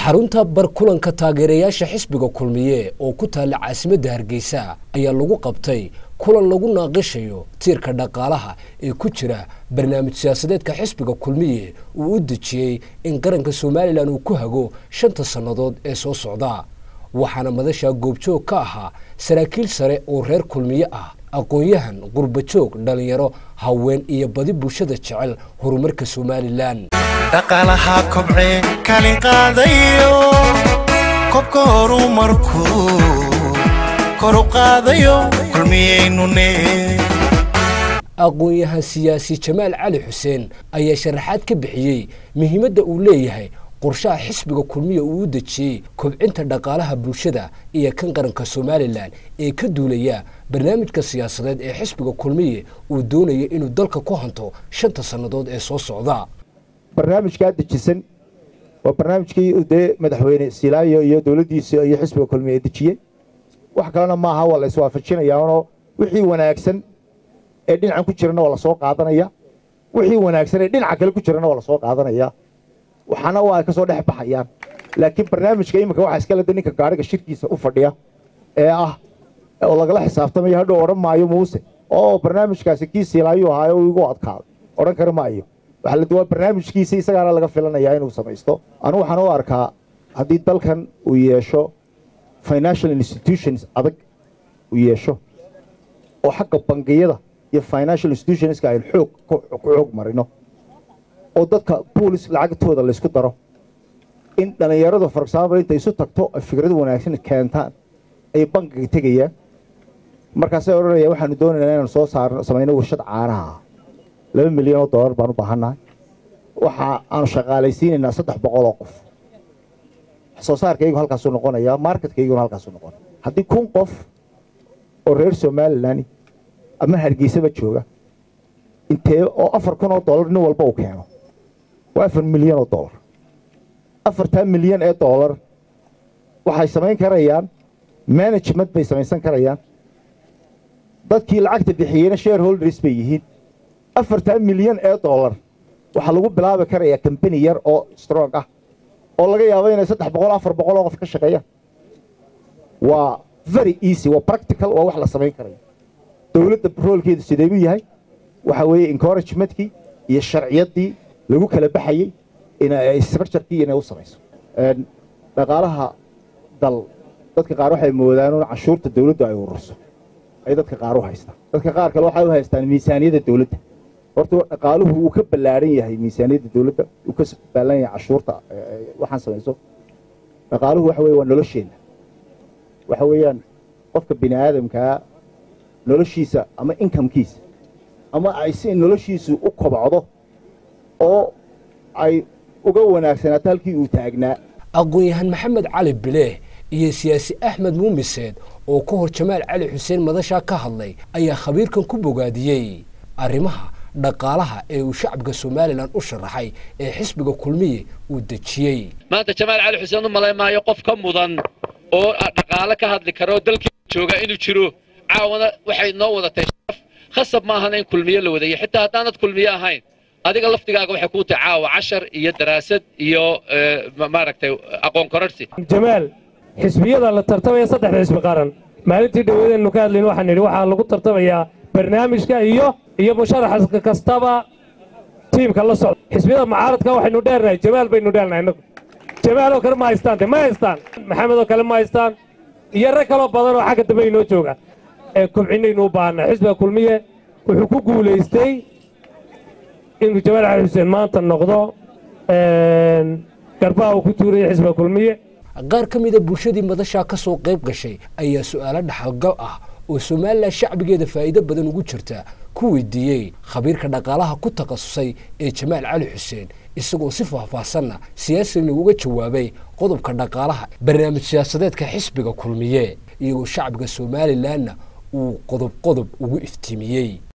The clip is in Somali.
xarunta barkulanka taageerayaasha xisbiga kulmiye oo ku taalla caasimadda hargeysa ayaa lagu qabtay kulan lagu naaqishayo tiirka dhaqaalaha ee ku jira barnaamij siyaasadeedka xisbiga kulmiye uu u dejiyey in qaranka somalilan uu ku hago shanta sannadood ee soo socda waxaana madasha goobjoog ka ahaa saraakiil sare oo reer kulmiye ah aqoon-yahan qurbajoog dhallinyaro haween iyo badi bulshada jecel horumarka somalilan dhaqaalaha kobcee kalin qaadayo kobka horumarku koru qaadayo kulmiyaynune aqoon-yahan siyaasi jamaal cali xuseen ayaa sharaxaad ka bixiyey muhiimadda uu leeyahay qorshaha xisbiga kulmiya uu u dejiyey kobcinta dhaqaalaha bulshada iyo kan qaranka somalilan ee ka duulaya barnaamijka siyaasadeed ee xisbiga kulmiye uu doonaya inuu dalka ku hanto shanta sannadood ee soo socda barnaamijkaa dejisan waa barnaamijkii dee madaxweyne silaayo iyo dowladdiisa iyo xisbiga kulmiye ee dejiyey wax kalena maaha waa la iswaafajinayaanoo wixii wanaagsan ee dhinacan ku jirana waa lasoo qaadanaya wixii wanaagsan ee dhinaca kale ku jirana waa lasoo qaadanaya waxaana waa ay ka soo dhex baxayaan laakiin barnaamijka iminka waxaa iska leda ninka gaariga shirkiisa u fadhiya ee ah oo lagala xisaabtamayo hadhow odhan maayo muuse oo barnaamijkaasi kii siilaayu ahaayo uu igu adkaaday odhan kara maayo waxaa la duwaa barnaamijkiisa isagaana laga filanayaa inuu samaysto anu waxaan u arkaa haddii dalkan uu yeesho financial institutions adag uu yeesho oo xagga bangiyada iyo financial institutionska aynu xoog ku xoog marino oo dadka boolis lacagtooda laysku daro in dhallinyaradu for example intay isu tagto ay fikrado wanaagsan keentaan ay bankiga tegayaan markaasay odhanayaan waxaanu doonaynaa inaanu soo saarno samayno warshad caanaha laba milyan oo dollar baan u baahannahay waxa aanu shaqaalaysiinaynaa saddex boqol oo qof soo saarkaygu halkaasuu noqonayaa marketkayguna halkaasuu noqonaya haddii kun qof oo reer somalilan ama hargeysaba jooga intee oo afar kun oo dollar nin walba uu keeno waa afar milyan oo dollar afartaa milyan ee dollar waxay samayn karayaan management bay samaysan karayaan dadkii lacagta bixiyeyna shareholders bay yihiin afartaa milyan ee dollar waxaa lagu bilaabi karayaa kambani yar oo strong ah oo laga yaabo inay saddex boqol afar boqol oo qof ka shaqeeyaan waa very easy waa practical waa wax la samayn karayo dowladda roolkeedu sidee buu yahay waxaa weeye encouragementkii iyo sharciyaddii lagu kala baxayey structurekii inay u samayso dhaqaalaha dal dadka qaar waxay moodaan in cashuurta dowladdu ay ururso ay dadka qaar u haystaan dadka qaar kale waxay u haystaan miisaaniyadda dowladda horta dhaqaaluhu wuu ka ballaaran yahay miisaaniyadda dowladda wuu ka ballaaran yahay cashuurta waxaan samayso dhaqaaluhu waxa weye waa nolosheenna waxa weeyaan qofka bini aadamkaa noloshiisa ama inkamkiisa ama ay si noloshiisu u kobcdo oo ay uga wanaagsanaato halkii uu taagnaa aqoon-yahan maxamed cali bileeh iyo siyaasi axmed muumiseed oo ka hor jamaal cali xuseen madashaa ka hadlay ayaa khabiirkan ku bogaadiyey arrimaha dhaqaalaha ee uu shacabka somalilan u sharaxay ee xisbiga kulmiye uu dejiyey maanta jamaal cali xuseen u malay maayo qof ka mudan oo dhaqaale ka hadli karo dalkii jooga inuu jiro caawana waxay noo wadatay sharaf khasab maahana in kulmiye la wadaya xitaa haddaanad kulmiye ahayn adiga laftigaaga waxay kuu tahay caawa cashar iyo daraasad iyo maaragtay aqoon kororsi jamaal xisbiyada la tartamaya saddexda xisbi qaran maalintii dhaweedeennu ka hadlayn waxaan nidhi waxaa lagu tartamayaa barnaamijka iyo iyo musharax kastaba tiimka la socda xisbiyada mucaaradka waxaynu dheernahay jamaal baynu dheernahay innagu jamaal oo kale ma haystaan de ma haystaan maxamed oo kale ma haystaan iyo rag kaloo badan oo xagga dambe inoo jooga ee kobcinaynu u baahanay xisbiga kulmiye wuxuu ku guulaystay inuu jamaal cali xuseen maanta noqdo garbaha uu ku tuuraya xisbiga kulmiye qaar ka mida bulshadii madashaa ka soo qayb gashay ayaa su'aalo dhaxalgal ah oo somalilan shacbigeeda faa'iido badan ugu jirta ku weydiiyey khabiirka dhaqaalaha ku takhasusay ee jamaal cali xuseen isagoo si faahfaahsanna siyaasigna uga jawaabay qodobka dhaqaalaha barnaamij siyaasadeedka xisbiga kulmiye iyagoo shacbiga somalilanna uu qodob qodob ugu iftiimiyey